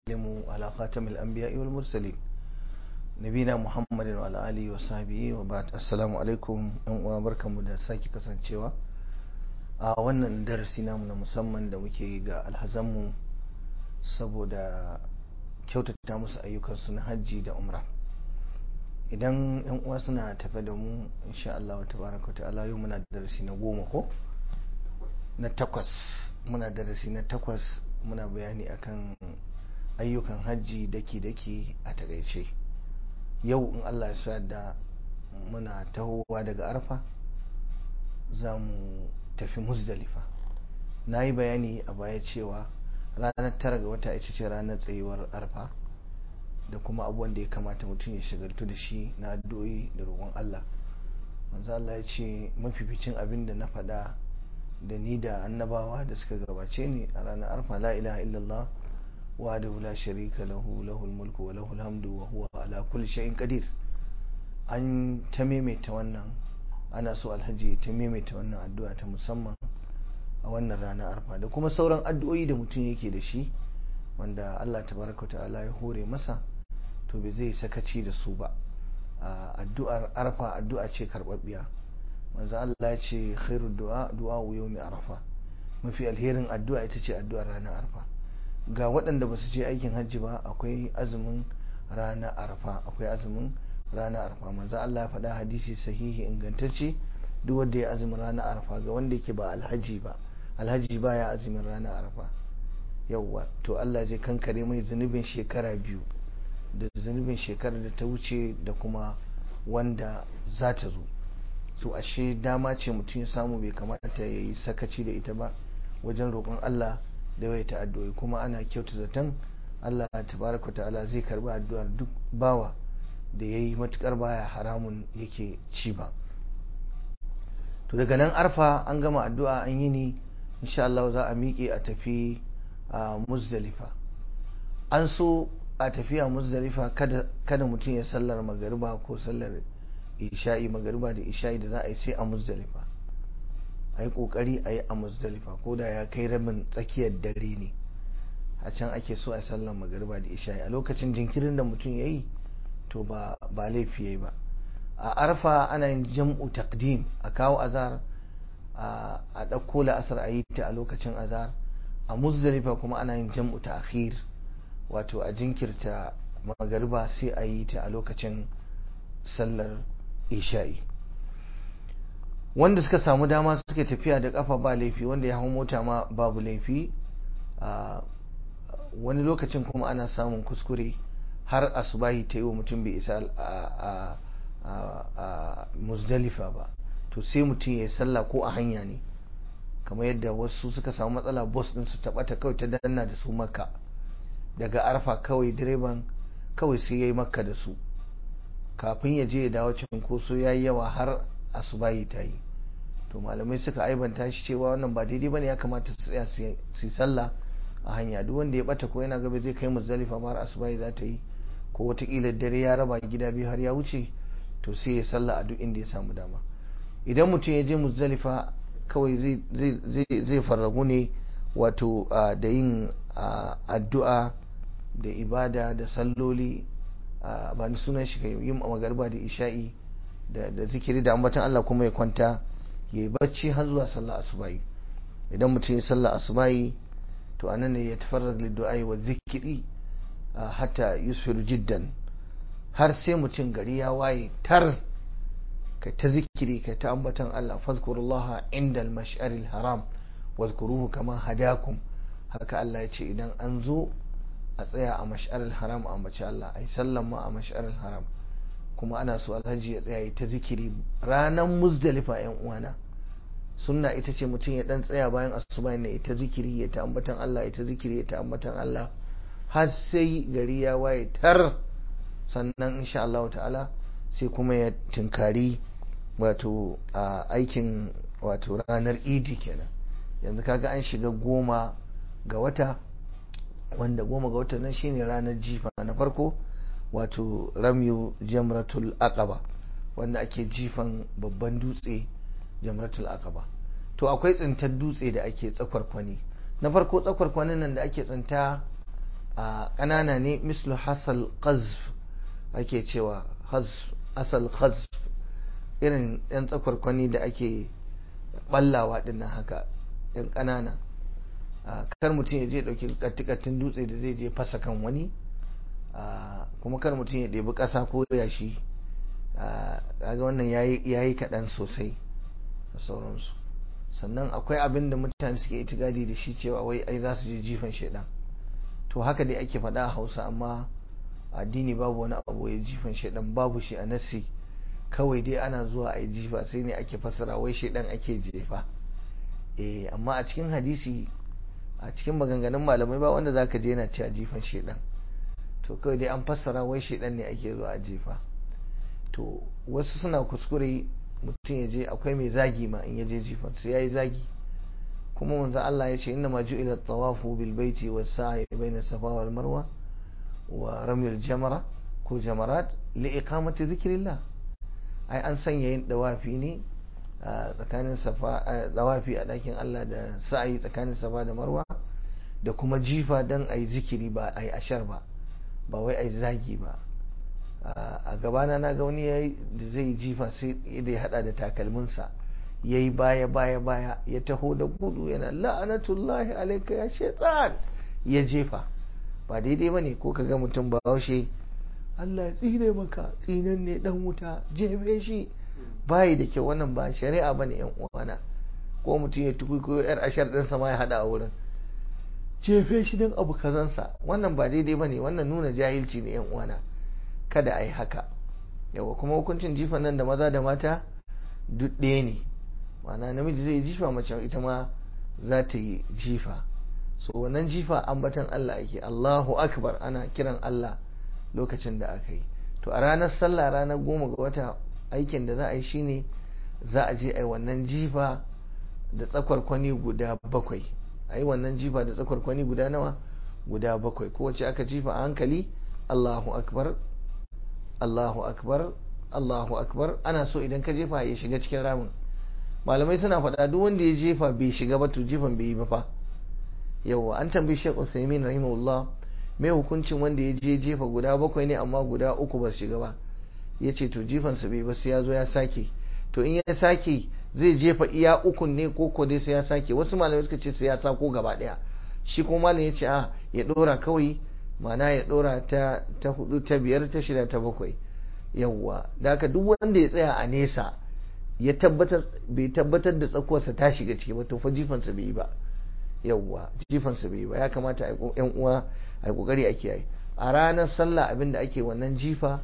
وسلم على خاتم الأنبياء والمرسلين نبينا محمد وعلى آله وصحبه وبعد السلام عليكم وبركم da sake kasancewa a wannan darasi namu na musamman da muke ga alhazanmu saboda kyautata musu ayyukansu na hajji da umra idan yan uwa suna tafe da mu insha Allah tabaraka ta'ala yau muna darasi na goma ko na takwas muna darasi na takwas muna bayani akan ayyukan hajji daki-daki a takaice yau in Allah ya sa da muna tahowa daga arfa za mu tafi muzdalifa na yi bayani a baya cewa ranar tara ga wata ita ce ranar tsayuwar arfa da kuma abubuwan da ya kamata mutum ya shagaltu da shi na addu'o'i da roƙon Allah manzo Allah ya ce mafificin abin da na faɗa da ni da annabawa da suka gabace ni a ranar arfa la ilaha illallah wa da la sharika lahu lahul mulku wa lahul hamdu wa huwa ala kulli shay'in qadir an ta maimaita wannan ana so alhaji ta maimaita wannan addu'a ta musamman a wannan ranar arfa da kuma sauran addu'o'i da mutum yake da shi wanda Allah tabaraka ta'ala ya hore masa to bai zai sakaci da su ba addu'ar arfa addu'a ce karbabbiya manzo Allah ya ce khairu du'a du'a yawmi arafa mafi alherin addu'a ita ce addu'ar ranar arfa ga waɗanda ba su je aikin hajji ba akwai azumin ranar arfa akwai azumin ranar arfa manzo Allah ya faɗa hadisi sahihi ingantacce duk wanda ya azumin ranar arfa ga wanda yake ba alhaji ba alhaji baya azumin ranar arfa yauwa to Allah zai kankare mai zunubin shekara biyu da zunubin shekarar da ta wuce da kuma wanda za ta zo so ashe dama ce mutum ya samu bai kamata ya yi sakaci da ita ba wajen roƙon Allah da ya addu'o'i kuma ana kyauta zaton Allah tabaraka ta'ala zai karbi addu'ar duk bawa da ya yi matukar baya haramun yake ci ba to daga nan arfa an gama addu'a an yi ni insha Allah za a miƙe a tafi a muzdalifa an so a tafiya muzdalifa kada mutum ya sallar magariba ko sallar isha'i magariba da isha'i da za a yi sai a muzdalifa a yi kokari a yi a muzdalifa ko da ya kai rabin tsakiyar dare ne a can ake so a sallar magariba da isha'i a lokacin jinkirin da mutum ya yi to ba laifi ya yi ba a arfa ana yin jam'u takdim a kawo azar a ɗauko la'asar a yi ta a lokacin azar a muzdalifa kuma ana yin jam'u ta akhir wato a jinkirta magariba sai a yi ta a lokacin sallar isha'i wanda suka samu dama suka tafiya da kafa ba laifi wanda ya hau mota ma babu laifi wani lokacin kuma ana samun kuskure har asubahi ta yi wa mutum bai isa a muzdalifa ba to sai mutum ya yi sallah ko a hanya ne kamar yadda wasu suka samu matsala bus din su taɓata kawai ta danna da su makka daga arfa kawai direban kawai sai ya yi makka da su kafin ya je ya dawo cinkoso ya yi yawa har asubahi ta yi to malamai suka aibanta shi cewa wannan ba daidai bane ya kamata su tsaya su yi sallah a hanya duk wanda ya bata ko yana gaba zai kai muzdalifa ma har asubahi za ta yi ko watakila dare ya raba gida biyu har ya wuce to sai ya sallah a duk inda ya samu dama idan mutum ya je muzdalifa kawai zai farragu ne wato da yin addu'a da ibada da salloli ba ni sunan shi kai yin magarba da isha'i da zikiri da ambatan Allah kuma ya kwanta ya yi bacci har zuwa sallah asubahi idan mutum ya sallah asubahi to anan ne ya tafarrar liddu'ai wa zikiri hatta yusfiru jiddan har sai mutum gari ya waye tar kai ta zikiri kai ta ambatan Allah fazkurullaha inda al-mash'aril haram wazkuruhu kama hadakum haka Allah ya ce idan an zo a tsaya a mash'aril haram a ambaci Allah ai sallan ma a mash'aril haram kuma ana so alhaji ya tsaya ta zikiri ranar muzdalifa yan uwana sunna ita ce mutum ya dan tsaya bayan asuba ne ita zikiri ya ta ambatan Allah ita zikiri ya ta ambatan Allah har sai gari ya waye tar sannan insha Allah ta'ala sai kuma ya tinkari wato a aikin wato ranar idi kenan yanzu kaga an shiga goma ga wata wanda goma ga wata nan shine ranar jifa na farko wato ramyu jamratul aqaba wanda ake jifan babban dutse jamratul aqaba to akwai tsintar dutse da ake tsakwarkwani na farko tsakwarkwanin nan da ake tsinta a ƙanana ne mislu hasal qazf ake cewa asal qazf irin yan tsakwarkwani da ake ballawa dinnan haka yan ƙanana kar mutum ya je ɗauki kattikattun dutse da zai je fasa kan wani kuma kar mutum ya ɗebi ƙasa ko yashi kaga wannan ya yi kaɗan sosai da sauransu sannan akwai abin da mutane suke itigadi da shi cewa wai ai za su je jifan shaidan to haka dai ake faɗa a hausa amma addini babu wani abu ya jifan shaidan babu shi a nasi kawai dai ana zuwa a yi jifa sai ne ake fasara wai shaidan ake jefa eh amma a cikin hadisi a cikin maganganun malamai ba wanda zaka je yana cewa jifan shaidan to kawai dai an fassara wai shaidan ne ake zuwa a jefa to wasu suna kuskure mutum ya je akwai mai zagi ma in ya je jifan sai ya yi zagi kuma manzo Allah ya ce inna ma ju'ila tawafu bil baiti was sa'i bayna safa wal marwa wa ramyul jamara ko jamarat li iqamati dhikrillah ai an sanya yin dawafi ne tsakanin safa dawafi a dakin Allah da sa'i tsakanin safa da marwa da kuma jifa dan ai zikiri ba ai ashar ba ba wai ai zagi ba a gabana na ga wani yayi da zai jifa sai da ya hada da takalminsa ya yi baya baya baya ya taho da gudu yana la'anatullahi alaika ya shaitan ya jefa ba daidai ba ne ko ka ga mutum ba haushe Allah ya tsire maka tsinan ne dan wuta jefe shi bayi da kyau wannan ba shari'a bane yan uwana ko mutum ya tuku ko yar ashar din ma ya hada a wurin jefe shi dan abu kazansa wannan ba daidai bane wannan nuna jahilci ne yan uwana kada a yi haka yawa kuma hukuncin jifan nan da maza da mata duk ɗaya ne ma'ana namiji zai jifa mace ita ma za ta yi jifa so wannan jifa ambatan Allah ake Allahu akbar ana kiran Allah lokacin da aka yi to a ranar sallah ranar goma ga wata aikin da za a yi shine za a je a yi wannan jifa da tsakwarkwani guda bakwai a yi wannan jifa da tsakwarkwani guda nawa guda bakwai kowace aka jifa a hankali Allahu akbar Allahu akbar Allahu akbar ana so idan ka jefa ya shiga cikin ramin malamai suna faɗa duk wanda ya jefa bai shiga ba to jifan bai yi ba fa yawa an tambayi Sheikh Uthaymeen rahimahullah mai hukuncin wanda ya je jefa guda bakwai ne amma guda uku ba su shiga ba ya ce to jifan sa bai ba sai ya zo ya sake to in ya sake zai jefa iya ukun ne ko ko dai sai ya sake wasu malamai suka ce sai ya sako gaba daya shi kuma malam ya ce a ya dora kawai mana ya dora ta ta hudu ta biyar ta shida ta bakwai yawwa da haka duk wanda ya tsaya a nesa ya tabbatar bai tabbatar da tsakuwarsa ta shiga ciki ba to fa jifansa bai yi ba yawwa jifansa bai yi ba ya kamata a yan uwa a kokari a kiyaye a ranar sallah abin da ake wannan jifa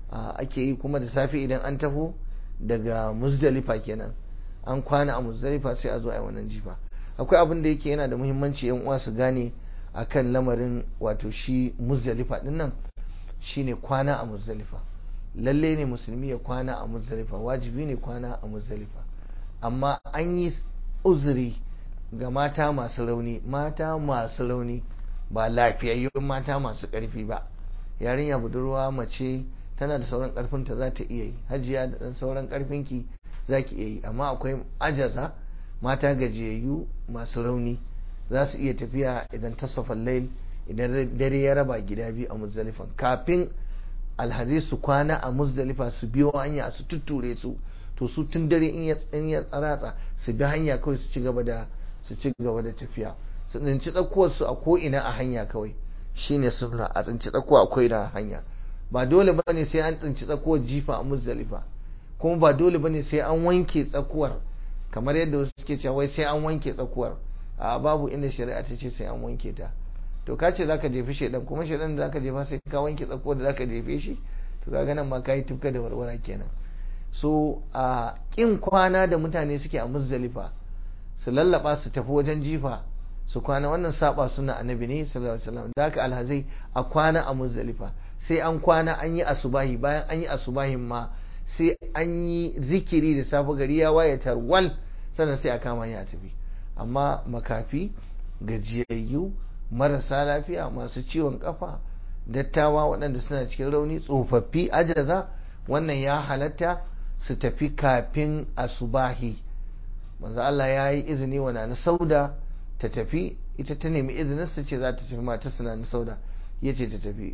ake yi kuma da safe idan an taho daga muzdalifa kenan an kwana a muzdalifa sai a zo a yi wannan jifa akwai abin da yake yana da muhimmanci yan uwa su gane akan lamarin wato shi muzdalifa din nan shine kwana a muzdalifa lalle ne musulmi ya kwana a muzdalifa wajibi ne kwana a muzdalifa amma an yi uzuri ga mata masu rauni mata masu rauni ba lafiyayyun mata masu ƙarfi ba yarinya budurwa mace tana da sauran ƙarfinta za ta iya yi hajiya da ɗan sauran ƙarfinki za ki iya yi amma akwai ajaza mata gajiyayyu masu rauni za su iya tafiya idan tasafan lail idan dare ya raba gida biyu a muzdalifan kafin alhazai su kwana a muzdalifa su biyo hanya su tutture su to su tun dare in ya ratsa su bi hanya kawai su ci gaba da su ci gaba da tafiya su tsinci tsakuwar su a ko ina a hanya kawai shine sunna a tsinci tsakuwa akwai da hanya ba dole bane sai an tsinci tsakuwar jifa a muzdalifa kuma ba dole bane sai an wanke tsakuwar kamar yadda wasu suke cewa wai sai an wanke tsakuwar a babu inda shari'a ta ce sai an wanke ta to ka ce zaka jefi shedan kuma shedan da zaka jefa sai ka wanke tsakuwar da zaka jefe shi to kaga nan ma kai tufka da warwara kenan so a kin kwana da mutane suke a muzdalifa su lallaba su tafi wajen jifa su kwana wannan saba suna annabi ne sallallahu alaihi wasallam da haka alhazai a kwana a muzdalifa sai an kwana an yi asubahi bayan an yi asubahin ma sai an yi zikiri da safe gari ya waye tarwal sannan sai a kama ya tafi amma makafi gajiyayyu marasa lafiya masu ciwon kafa dattawa waɗanda suna cikin rauni tsofaffi ajaza wannan ya halatta su tafi kafin asubahi manzo Allah ya yi izini wa na sauda ta tafi ita ta nemi izinin su ce za ta tafi mata suna na sauda ya ce ta tafi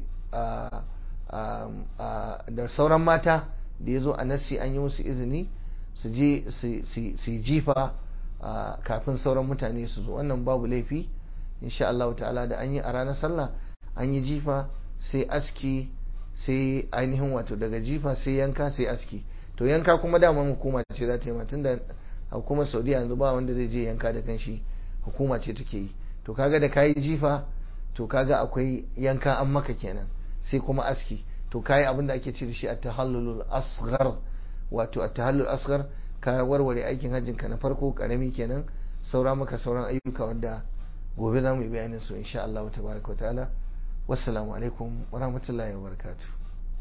da sauran mata da ya zo a nassi an yi musu izini su je su jifa kafin sauran mutane su zo wannan babu laifi insha Allah ta'ala da an yi a ranar sallah an yi jifa sai aski sai ainihin wato daga jifa sai yanka sai aski to yanka kuma daman hukuma ce za ta yi tun da hukumar saudiya yanzu ba wanda zai je yanka da kanshi hukuma ce take yi to kaga da kayi jifa to kaga akwai yanka an maka kenan sai kuma aski to kayi abin da ake ce da shi a tahallulul asghar wato a tahallul asghar ka warware aikin hajjin ka na farko karami kenan saura maka sauran ayyuka wanda gobe za mu yi bayanin su insha Allah tabaraka wa ta'ala wassalamu alaikum wa rahmatullahi wa barakatuh